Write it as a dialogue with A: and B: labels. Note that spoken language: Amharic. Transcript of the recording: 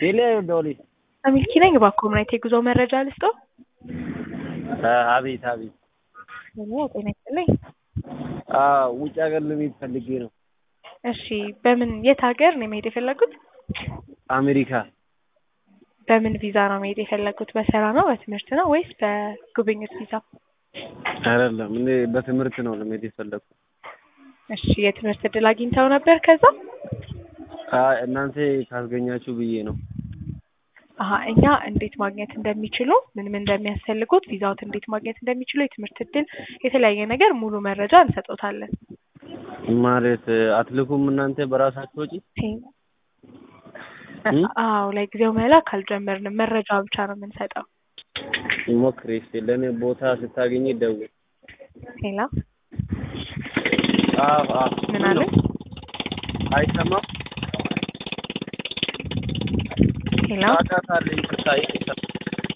A: ቴሌ ዶሊ
B: ሚልኪ ነኝ። እባክዎ ምን አይነት የጉዞ መረጃ ልስጥዎ?
A: አቤት አቤት።
B: ሄሎ ጤና ይስጥልኝ።
A: ውጭ ሀገር ለመሄድ ፈልጌ ነው።
B: እሺ በምን የት ሀገር ነው መሄድ የፈለጉት?
A: አሜሪካ
B: በምን ቪዛ ነው መሄድ የፈለጉት? በስራ ነው በትምህርት ነው ወይስ በጉብኝት ቪዛ?
A: አይደለም እኔ በትምህርት ነው ለመሄድ የፈለግኩት።
B: እሺ የትምህርት እድል አግኝተው ነበር ከዛ?
A: አይ እናንተ ካስገኛችሁ ብዬ ነው።
B: አሀ እኛ እንዴት ማግኘት እንደሚችሉ ምን ምን እንደሚያስፈልጉት ቪዛዎት እንዴት ማግኘት እንደሚችሉ የትምህርት እድል የተለያየ ነገር ሙሉ መረጃ እንሰጦታለን።
A: ማለት አትልኩም እናንተ በራሳችሁ ወጪ?
B: አዎ ለጊዜው መላክ አልጀመርንም። መረጃ ብቻ ነው የምንሰጠው።
A: ሞክሪ እስኪ ለእኔ ቦታ ስታገኝ ደውል።
B: ሌላ
A: አዎ አዎ
B: ምን አለ?
A: አይሰማም?
B: ሄሎ
A: ጫጫታ አለ ይቅርታ ይቅርታ